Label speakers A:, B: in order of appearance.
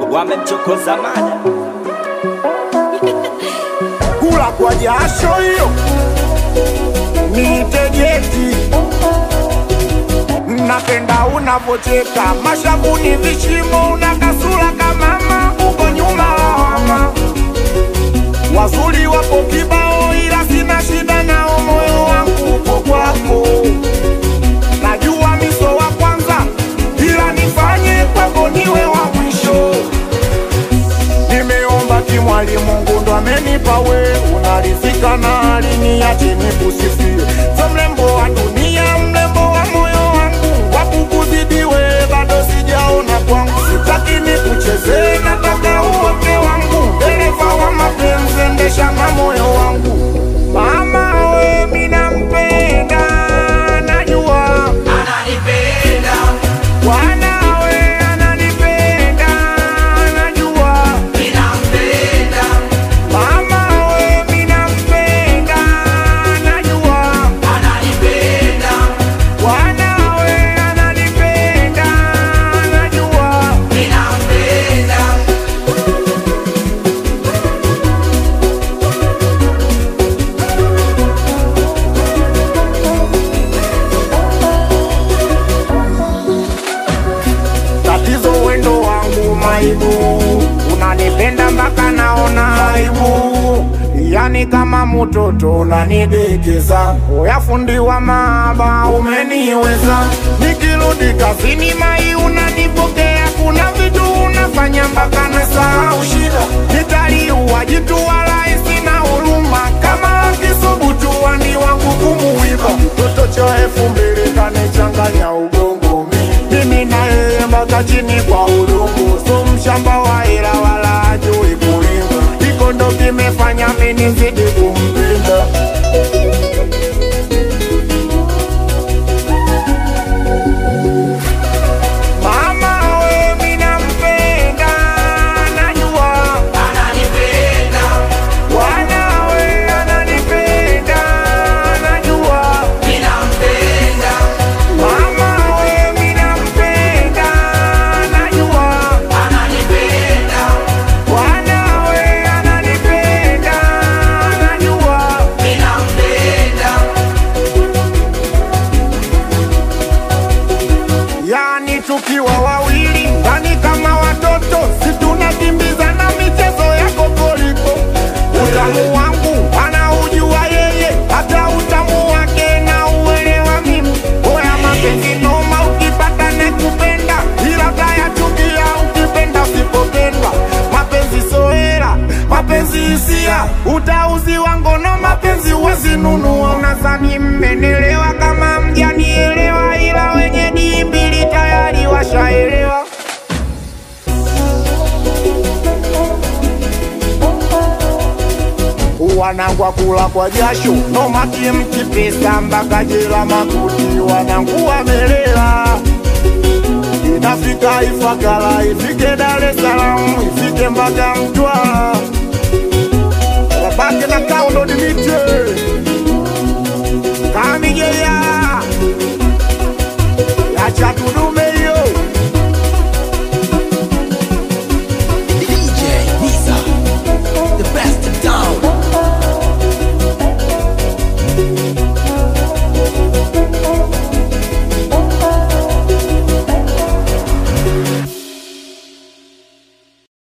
A: wamemchokoza mada
B: kula kwa jasho hiyo nitegeti napenda unavocheka mashavuni vishimo una kasura kamama uko nyuma lawama wazuri wapo kibao ila sina shida nao moyo wangu upo kwako najua miso wa kwanza ila nifanye kwako niwe wa mwisho nimeomba kimwali Mungu ndo amenipa we, unarizika na aliniache nikusifie. So mrembo wa dunia, mrembo wa moyo wangu, wakukuzidiwe bado sijaona kwangu. Sitaki nikuchezee, nataka uote wangu, dereva wa mapenzi, endesha na moyo wangu. Mama we, mina mpenda, najua
C: ananipenda
B: wanawe ananipenda, najua
C: ninampenda
B: Mama we mina mpenda najua
C: ananipenda
B: wanawe ananipenda najua
C: ninampenda
B: tatizo wendo wangu maibu unanipenda mpaka naona aibu yani kama mtoto unanidekeza uyafundi wa maaba umeniweza nikirudi kazini mai unanipokea kuna vitu unafanya mpaka nasahau shida nitaliua jitu wala sina huruma kama akisubutu wani wangu kumuiba mtoto cha elfu mbili kanichanganya ugongo mi mimi na yeye mpaka chini kwa udongo so mshamba wa hela wala ajui kulima iko ndo kimefanya mimi nizidi kumpenda mama we mina mpenda najua
C: ananipenda
B: wanawe ananipenda najua
C: ninampenda
B: mama we mina mpenda najua
C: ananipenda
B: wanawe ananipenda najua
C: ninampenda
B: yani tukiwa wawili ndani kama watoto situnakimbizana michezo ya kokoliko utamu wangu anaujua yeye hata utamu wake na uelewa mimi oya mapenzi noma ukipata nekupenda ila tayachukia ukipenda usipopendwa mapenzi soera mapenzi hisia utauziwa ngono mapenzi uwezinunua unazani mmenelewa kama mjanielewa ila wenye dii mbili tayari washaelewa wanangwa kula kwa jasho nomaki mkipesa mpaka jela makuti wanangu wamelela inafika Ifakara ifike Dar es Salaam ifike mpaka Mtwara wabaki na kaundo dimite